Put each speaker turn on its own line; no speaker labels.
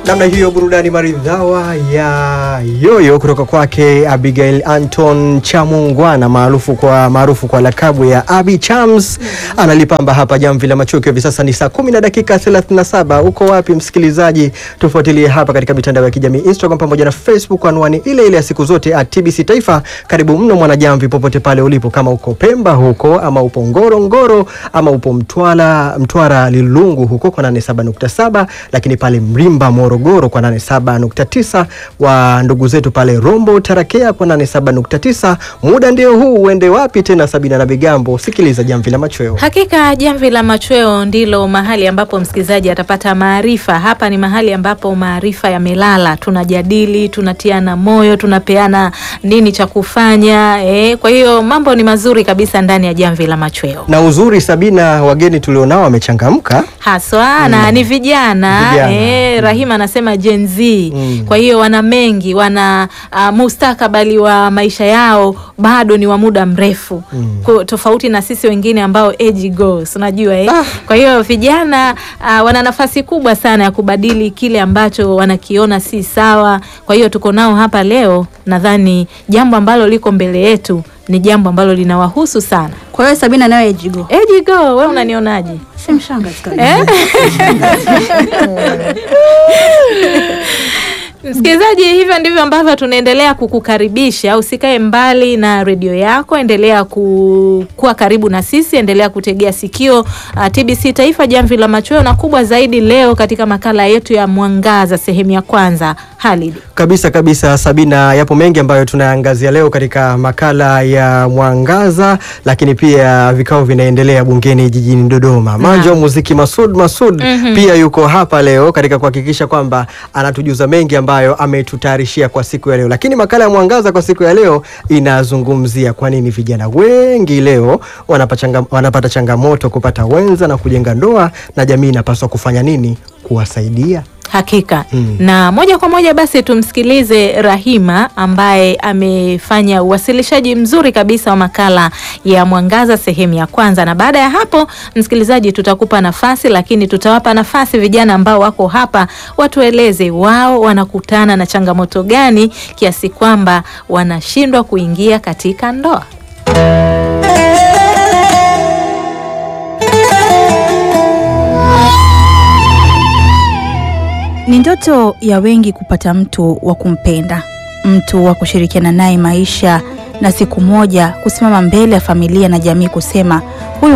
namna hiyo, burudani maridhawa ya yoyo kutoka kwake Abigail Anton Chamungwana maarufu kwa maarufu kwa lakabu ya Abi Chams analipamba hapa jamvi la macho. Hivi sasa ni saa kumi na dakika 37. Uko wapi msikilizaji? Tufuatilie hapa katika mitandao ya kijamii Instagram pamoja na Facebook, anwani ile ile ya siku zote at TBC Taifa. Karibu mno mwanajamvi, popote pale ulipo, kama uko Pemba huko ama upo Ngorongoro ama upo Mtwara, Mtwara Lilungu huko kwa 87.7, lakini pale Mrimba Morogoro kwa 87.9, wa ndugu zetu pale Rombo Tarakea kwa 87.9. Muda ndio huu, uende wapi tena? Sabina na Bigambo, sikiliza jamvi la machweo.
Hakika jamvi la machweo ndilo mahali ambapo msikilizaji atapata maarifa. Hapa ni mahali ambapo maarifa yamelala, tunajadili, tunatiana moyo, tunapeana nini cha kufanya eh. Kwa hiyo mambo ni mazuri kabisa ndani ya jamvi la machweo
Na uzuri Sabina, wageni tulionao wamechangamka.
haswa na ni vijana,
Vijana.
Eh, Rahima anasema Gen Z
Mm.
kwa hiyo wana mengi, wana uh, mustakabali wa maisha yao bado ni wa muda mrefu Kwa- tofauti na sisi wengine ambao age goes, unajua eh? Kwa hiyo vijana uh, wana nafasi kubwa sana ya kubadili kile ambacho wanakiona si sawa. Kwa hiyo tuko nao hapa leo, nadhani jambo ambalo liko mbele yetu ni jambo ambalo linawahusu sana.
Kwa hiyo Sabina nayo ejigo
Age go, wewe unanionaje?
si mshanga
Eh? Msikilizaji, hivyo ndivyo ambavyo tunaendelea kukukaribisha. Usikae mbali na redio yako, endelea ku, kuwa karibu na sisi, endelea kutegea sikio uh, TBC Taifa, jamvi la machweo, na kubwa zaidi leo katika makala yetu ya Mwangaza sehemu ya kwanza. Halid,
Kabisa kabisa, Sabina, yapo mengi ambayo tunaangazia leo katika makala ya Mwangaza, lakini pia vikao vinaendelea bungeni jijini Dodoma. Manjo wa muziki Masud Masud pia yuko hapa leo katika kuhakikisha kwamba anatujuza mengi ambayo ametutayarishia kwa siku ya leo. Lakini makala ya Mwangaza kwa siku ya leo inazungumzia kwa nini vijana wengi leo wanapata, changa, wanapata changamoto kupata wenza na kujenga ndoa, na jamii inapaswa kufanya nini kuwasaidia.
hakika na moja kwa moja basi tumsikilize Rahima ambaye amefanya uwasilishaji mzuri kabisa wa makala ya Mwangaza sehemu ya kwanza, na baada ya hapo, msikilizaji, tutakupa nafasi, lakini tutawapa nafasi vijana ambao wako hapa watueleze wao wanakutana na changamoto gani kiasi kwamba wanashindwa kuingia katika ndoa.
Ni ndoto ya wengi kupata mtu wa kumpenda, mtu wa kushirikiana naye maisha, na siku moja kusimama mbele ya familia na jamii kusema huyu